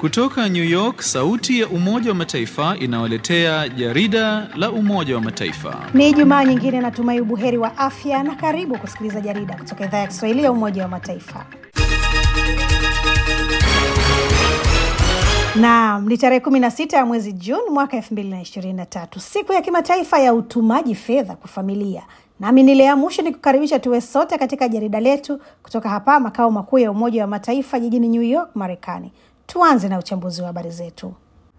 Kutoka New York, sauti ya Umoja wa Mataifa inawaletea jarida la Umoja wa Mataifa. Ni Jumaa nyingine, natumai ubuheri wa afya na karibu kusikiliza jarida kutoka idhaa ya Kiswahili ya Umoja wa Mataifa. Naam, ni tarehe 16 ya mwezi Juni mwaka 2023, siku ya kimataifa ya utumaji fedha kwa familia. Nami ni Lea Mushi ni kukaribisha tuwe sote katika jarida letu kutoka hapa makao makuu ya Umoja wa Mataifa jijini New York, Marekani. Tuanze na uchambuzi wa habari zetu.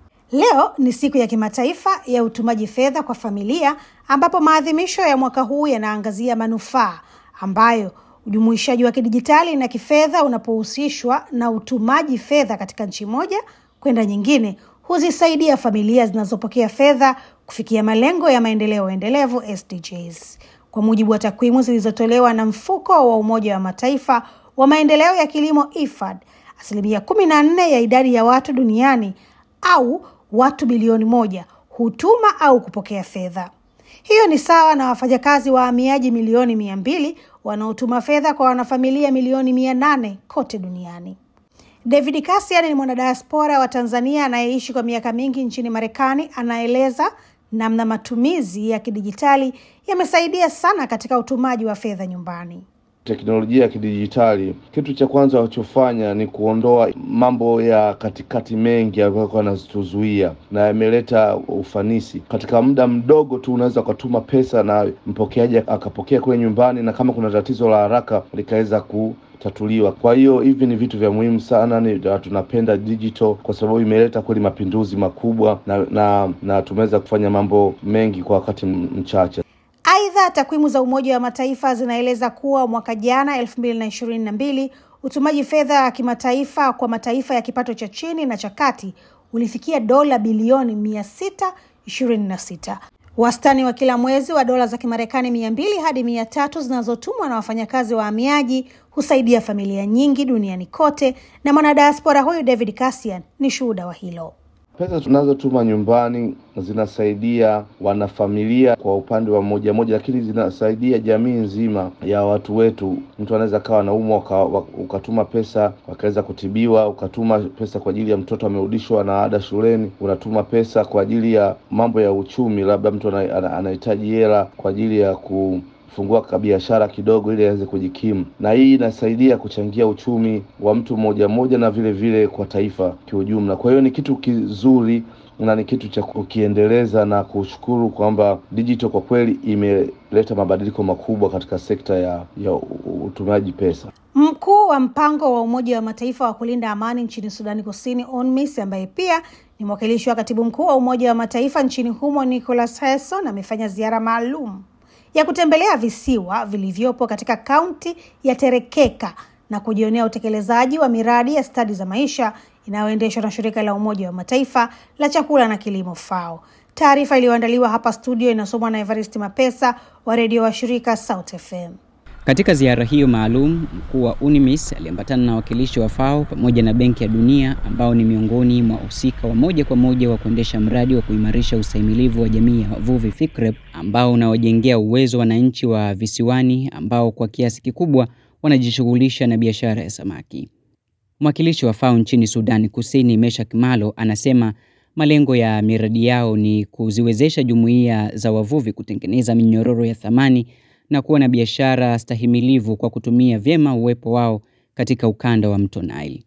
Leo ni siku ya kimataifa ya utumaji fedha kwa familia, ambapo maadhimisho ya mwaka huu yanaangazia manufaa ambayo ujumuishaji wa kidijitali na kifedha unapohusishwa na utumaji fedha katika nchi moja kwenda nyingine huzisaidia familia zinazopokea fedha kufikia malengo ya maendeleo endelevu SDGs. Kwa mujibu wa takwimu zilizotolewa na mfuko wa Umoja wa Mataifa wa maendeleo ya kilimo IFAD, asilimia kumi na nne ya idadi ya watu duniani au watu bilioni moja hutuma au kupokea fedha. Hiyo ni sawa na wafanyakazi wahamiaji milioni mia mbili wanaotuma fedha kwa wanafamilia milioni mia nane kote duniani. David Kasian ni mwanadiaspora wa Tanzania anayeishi kwa miaka mingi nchini Marekani. Anaeleza namna matumizi ya kidijitali yamesaidia sana katika utumaji wa fedha nyumbani. Teknolojia ya kidijitali, kitu cha kwanza walichofanya ni kuondoa mambo ya katikati mengi ambayo yanatuzuia, na yameleta ufanisi. Katika muda mdogo tu unaweza ukatuma pesa na mpokeaji akapokea kule nyumbani, na kama kuna tatizo la haraka likaweza ku tatuliwa. Kwa hiyo hivi ni vitu vya muhimu sana, ni tunapenda digital kwa sababu imeleta kweli mapinduzi makubwa na na, na tumeweza kufanya mambo mengi kwa wakati mchache. Aidha, takwimu za Umoja wa Mataifa zinaeleza kuwa mwaka jana elfu mbili na ishirini na mbili utumaji fedha ya kimataifa kwa mataifa ya kipato cha chini na cha kati ulifikia dola bilioni mia sita ishirini na sita wastani wa kila mwezi wa dola za Kimarekani mia mbili hadi mia tatu zinazotumwa na wafanyakazi wahamiaji husaidia familia nyingi duniani kote, na mwanadiaspora huyu David Kasian ni shuhuda wa hilo. Pesa tunazotuma nyumbani zinasaidia wanafamilia kwa upande wa moja moja, lakini zinasaidia jamii nzima ya watu wetu. Mtu anaweza kawa anaumwa ukatuma pesa wakaweza kutibiwa, ukatuma pesa kwa ajili ya mtoto amerudishwa na ada shuleni, unatuma pesa kwa ajili ya mambo ya uchumi, labda mtu anahitaji hela kwa ajili ya ku fungua kabiashara kidogo ili aweze kujikimu, na hii inasaidia kuchangia uchumi wa mtu mmoja mmoja na vile vile kwa taifa kiujumla. Kwa hiyo ni kitu kizuri na ni kitu cha kukiendeleza na kushukuru kwamba digital kwa kweli imeleta mabadiliko makubwa katika sekta ya, ya utumiaji pesa. Mkuu wa mpango wa Umoja wa Mataifa wa kulinda amani nchini Sudani Kusini, UNMISS, ambaye pia ni mwakilishi wa katibu mkuu wa Umoja wa Mataifa nchini humo, Nicholas Hayson, amefanya ziara maalum ya kutembelea visiwa vilivyopo katika kaunti ya Terekeka na kujionea utekelezaji wa miradi ya stadi za maisha inayoendeshwa na shirika la Umoja wa Mataifa la chakula na kilimo FAO. Taarifa iliyoandaliwa hapa studio inasomwa na Evaristi Mapesa wa redio wa shirika South FM. Katika ziara hiyo maalum, mkuu wa UNMISS aliambatana na wakilishi wa FAO pamoja na Benki ya Dunia ambao ni miongoni mwa wahusika wa moja kwa moja wa kuendesha mradi wa kuimarisha ustahimilivu wa jamii ya wavuvi FICREP ambao unawajengea uwezo wananchi wa visiwani ambao kwa kiasi kikubwa wanajishughulisha na biashara ya samaki. Mwakilishi wa FAO nchini Sudani Kusini, Meshak Malo, anasema malengo ya miradi yao ni kuziwezesha jumuiya za wavuvi kutengeneza minyororo ya thamani na kuwa na biashara stahimilivu kwa kutumia vyema uwepo wao katika ukanda wa mto Nile.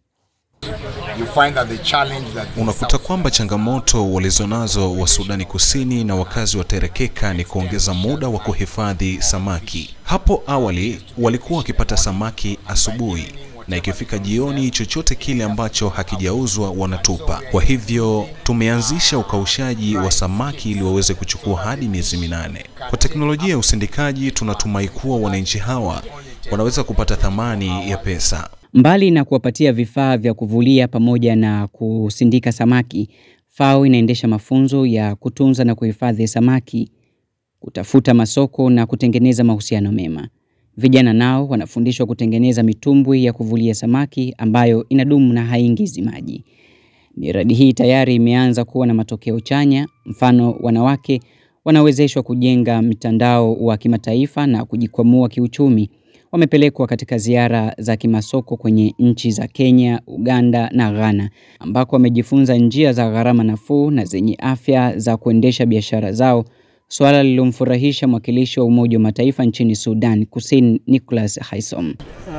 Unakuta kwamba changamoto walizonazo wa Sudani Kusini na wakazi wa Terekeka ni kuongeza muda wa kuhifadhi samaki. Hapo awali walikuwa wakipata samaki asubuhi na ikifika jioni, chochote kile ambacho hakijauzwa wanatupa. Kwa hivyo tumeanzisha ukaushaji wa samaki ili waweze kuchukua hadi miezi minane. Kwa teknolojia ya usindikaji, tunatumai kuwa wananchi hawa wanaweza kupata thamani ya pesa. Mbali na kuwapatia vifaa vya kuvulia pamoja na kusindika samaki, FAO inaendesha mafunzo ya kutunza na kuhifadhi samaki, kutafuta masoko na kutengeneza mahusiano mema. Vijana nao wanafundishwa kutengeneza mitumbwi ya kuvulia samaki ambayo inadumu na haingizi maji. Miradi hii tayari imeanza kuwa na matokeo chanya. Mfano, wanawake wanawezeshwa kujenga mtandao wa kimataifa na kujikwamua kiuchumi. wamepelekwa katika ziara za kimasoko kwenye nchi za Kenya, Uganda na Ghana ambako wamejifunza njia za gharama nafuu na zenye afya za kuendesha biashara zao, suala lililomfurahisha mwakilishi wa Umoja wa Mataifa nchini Sudan Kusini Nicholas Haysom.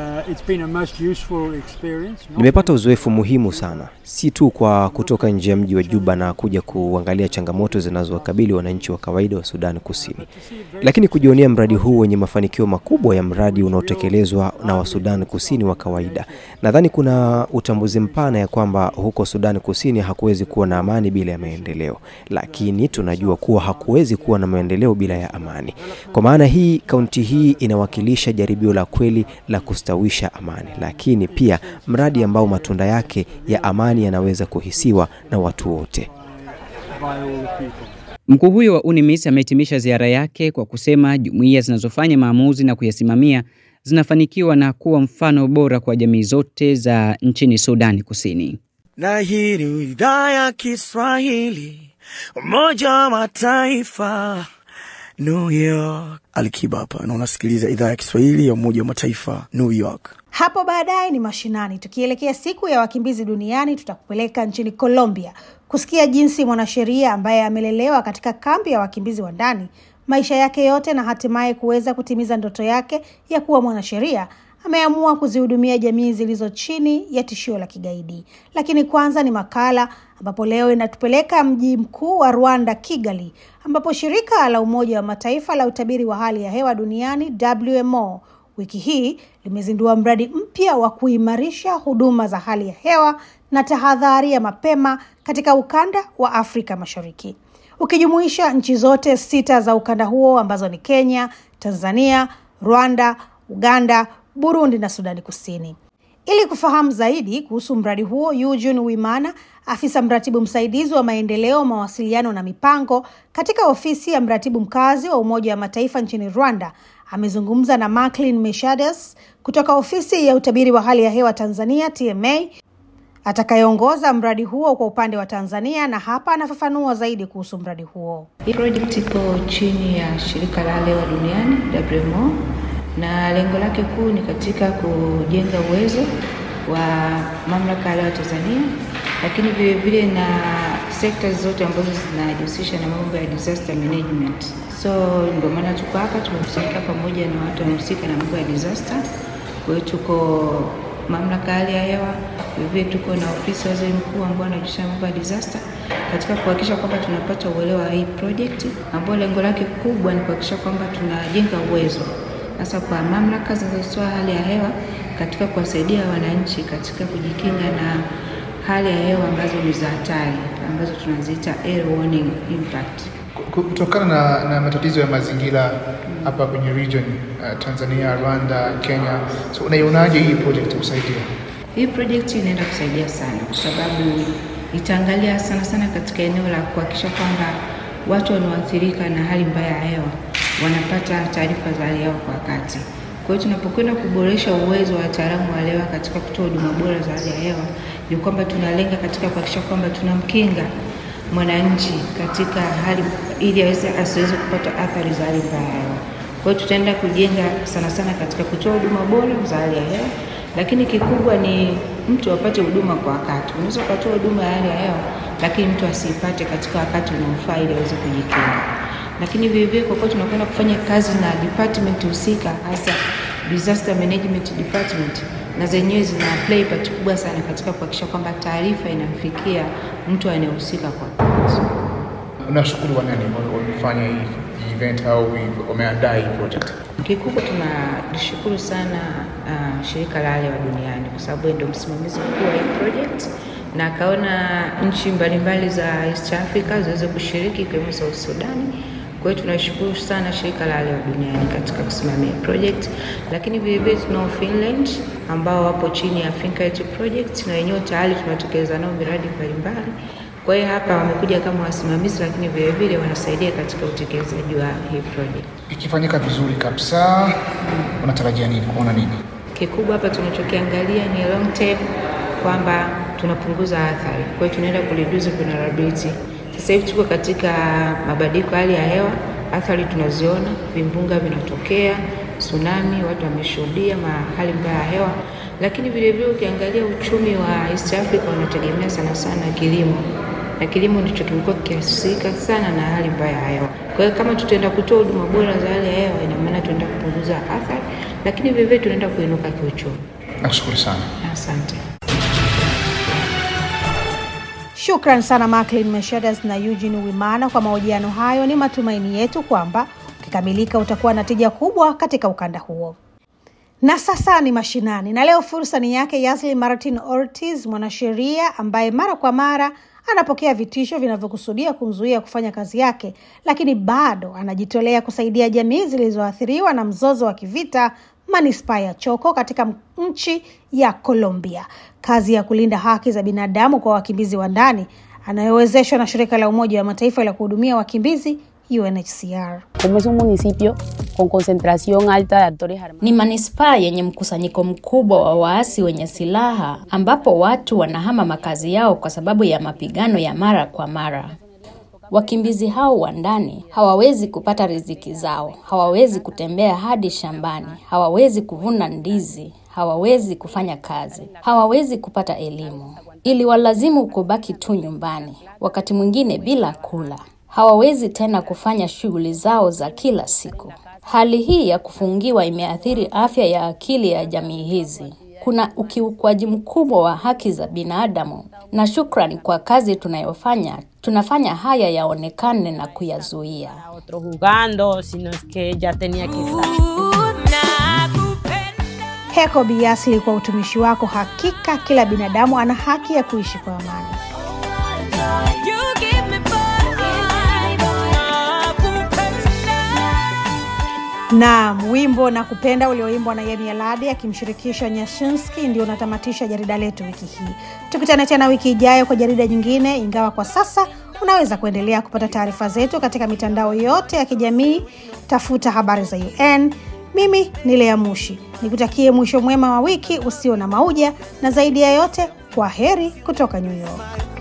Nimepata uzoefu muhimu sana, si tu kwa kutoka nje ya mji wa Juba na kuja kuangalia changamoto zinazowakabili wananchi wa kawaida wa Sudan Kusini, lakini kujionea mradi huu wenye mafanikio makubwa ya mradi unaotekelezwa na wa Sudan Kusini wa kawaida. Nadhani kuna utambuzi mpana ya kwamba huko Sudan Kusini hakuwezi kuwa na amani bila ya maendeleo, lakini tunajua kuwa hakuwezi kuwa na maendeleo bila ya amani. Kwa maana hii, kaunti hii inawakilisha jaribio la kweli la kustawisha amani, lakini pia mradi ambao matunda yake ya amani yanaweza kuhisiwa na watu wote. Mkuu huyo wa UNMISS amehitimisha ziara yake kwa kusema jumuiya zinazofanya maamuzi na kuyasimamia zinafanikiwa na kuwa mfano bora kwa jamii zote za nchini Sudani Kusini. Na hii ni idhaa ya Kiswahili, Umoja wa Mataifa, New York. Alikiba hapa na unasikiliza idhaa ya Kiswahili ya Umoja wa Mataifa, New York. Hapo baadaye ni mashinani. Tukielekea siku ya wakimbizi duniani, tutakupeleka nchini Colombia kusikia jinsi mwanasheria ambaye amelelewa katika kambi ya wakimbizi wa ndani maisha yake yote na hatimaye kuweza kutimiza ndoto yake ya kuwa mwanasheria ameamua kuzihudumia jamii zilizo chini ya tishio la kigaidi. Lakini kwanza ni makala ambapo leo inatupeleka mji mkuu wa Rwanda, Kigali, ambapo shirika la Umoja wa Mataifa la utabiri wa hali ya hewa duniani WMO wiki hii limezindua mradi mpya wa kuimarisha huduma za hali ya hewa na tahadhari ya mapema katika ukanda wa Afrika Mashariki, ukijumuisha nchi zote sita za ukanda huo ambazo ni Kenya, Tanzania, Rwanda, Uganda, Burundi na Sudani Kusini. Ili kufahamu zaidi kuhusu mradi huo, Eugene Wimana, afisa mratibu msaidizi wa maendeleo, mawasiliano na mipango katika ofisi ya mratibu mkazi wa Umoja wa Mataifa nchini Rwanda, amezungumza na Macklin Meshades kutoka ofisi ya utabiri wa hali ya hewa Tanzania TMA atakayeongoza mradi huo kwa upande wa Tanzania, na hapa anafafanua zaidi kuhusu mradi huo. Hii project ipo chini ya shirika la hewa duniani WMO, na lengo lake kuu ni katika kujenga uwezo wa mamlaka ya hewa Tanzania, lakini vile vile na sekta zote ambazo zinajihusisha na mambo ya disaster management. So ndio maana tuko hapa, tumekusanyika pamoja na watu wanaohusika na mambo ya disaster. Kwa hiyo tuko mamlaka ya hali ya hewa, vile tuko na ofisi ya waziri mkuu ambao anajihusisha na mambo ya disaster katika kuhakikisha kwamba tunapata uelewa wa hii project ambayo lengo lake kubwa ni kuhakikisha kwamba tunajenga uwezo hasa kwa mamlaka zinazotoa hali ya hewa katika kuwasaidia wananchi katika kujikinga na hali ya hewa ambazo ni za hatari ambazo tunaziita air warning impact. Kutokana na, na matatizo ya mazingira hapa kwenye region uh, Tanzania, Rwanda, Kenya, so unaionaje hii project kusaidia? Hii project inaenda kusaidia sana kwa sababu itaangalia sana sana katika eneo la kuhakikisha kwamba watu wanaoathirika na hali mbaya ya hewa wanapata taarifa za hali ya hewa kwa wakati. Kwa hiyo tunapokwenda kuboresha uwezo wa wataalamu wa hewa katika kutoa huduma bora za hali ya hewa, ni kwamba tunalenga katika kuhakikisha kwamba tunamkinga mwananchi katika hali ili aweze asiweze kupata athari za hali mbaya ya hewa. Kwa hiyo tutaenda kujenga sana sana katika kutoa huduma bora za hali ya hewa, lakini kikubwa ni mtu apate huduma kwa wakati. Unaweza ukatoa huduma ya hali ya hewa, lakini mtu asiipate katika wakati unaofaa ili aweze kujikinga. Lakini vile vile kwa kuwa tunakwenda kufanya kazi na department husika, hasa disaster management department, na zenyewe zina play part kubwa sana katika kuhakikisha kwamba taarifa inamfikia mtu anayehusika kwa wakati. Unashukuru wanani wamefanya hii event au wameandaa hii project? Kikubwa tunalishukuru sana uh, shirika la hali ya hewa duniani kwa sababu ndio msimamizi mkuu wa hii project na akaona nchi mbalimbali za East Africa ziweze kushiriki ikiwemo South Sudani. Kwa hiyo tunashukuru sana shirika la hali ya hewa duniani katika kusimamia project, lakini vile vile tunao Finland ambao wapo chini ya Fincare project na wenyewe tayari tunatekeleza nao miradi mbalimbali. Kwa hiyo hapa wamekuja kama wasimamizi, lakini vile vile wanasaidia katika utekelezaji wa hii project. Ikifanyika vizuri kabisa, unatarajia nini? Kuona nini? Kikubwa hapa tunachokiangalia ni long term, kwamba tunapunguza athari. Kwa hiyo tunaenda ku reduce vulnerability. Sasa hivi tuko katika mabadiliko ya hali ya hewa, athari tunaziona, vimbunga vinatokea, tsunami, watu wameshuhudia hali mbaya ya hewa, lakini vile vile ukiangalia uchumi wa East Africa unategemea sana sana kilimo na kilimo ndicho kimekuwa kikiathirika sana na hali mbaya ya hewa. Kwa hiyo kama tutaenda kutoa huduma bora za hali ya hewa, ina maana tunaenda kupunguza athari, lakini vile vile tunaenda kuinuka kiuchumi. Nakushukuru sana. Asante. Shukran sana Macklin Meshadas na Eugene Wimana kwa mahojiano hayo. Ni matumaini yetu kwamba ukikamilika utakuwa na tija kubwa katika ukanda huo. Na sasa ni mashinani, na leo fursa ni yake Yasli Martin Ortiz, mwanasheria ambaye mara kwa mara anapokea vitisho vinavyokusudia kumzuia kufanya kazi yake, lakini bado anajitolea kusaidia jamii zilizoathiriwa na mzozo wa kivita manispaa ya Choko katika nchi ya Colombia. Kazi ya kulinda haki za binadamu kwa wakimbizi wa ndani anayowezeshwa na shirika la Umoja wa Mataifa la kuhudumia wakimbizi UNHCR. Como es un municipio con concentración alta de actores armados. Ni manispaa yenye mkusanyiko mkubwa wa waasi wenye silaha ambapo watu wanahama makazi yao kwa sababu ya mapigano ya mara kwa mara. Wakimbizi hao wa ndani hawawezi kupata riziki zao, hawawezi kutembea hadi shambani, hawawezi kuvuna ndizi, hawawezi kufanya kazi, hawawezi kupata elimu, ili walazimu kubaki tu nyumbani, wakati mwingine bila kula. Hawawezi tena kufanya shughuli zao za kila siku. Hali hii ya kufungiwa imeathiri afya ya akili ya jamii hizi. Kuna ukiukwaji mkubwa wa haki za binadamu, na shukrani kwa kazi tunayofanya, tunafanya haya yaonekane na kuyazuia. Otro jugando, sino es que ella tenía que estar. Heko Biasli kwa utumishi wako. Hakika kila binadamu ana haki ya kuishi kwa amani. Naam, wimbo na kupenda ulioimbwa na Yemi Alade akimshirikisha Nyashinski ndio unatamatisha jarida letu wiki hii. Tukutane tena wiki ijayo kwa jarida nyingine, ingawa kwa sasa unaweza kuendelea kupata taarifa zetu katika mitandao yote ya kijamii. Tafuta habari za UN. Mimi ni Lea Mushi, nikutakie mwisho mwema wa wiki usio na mauja, na zaidi ya yote, kwa heri kutoka New York.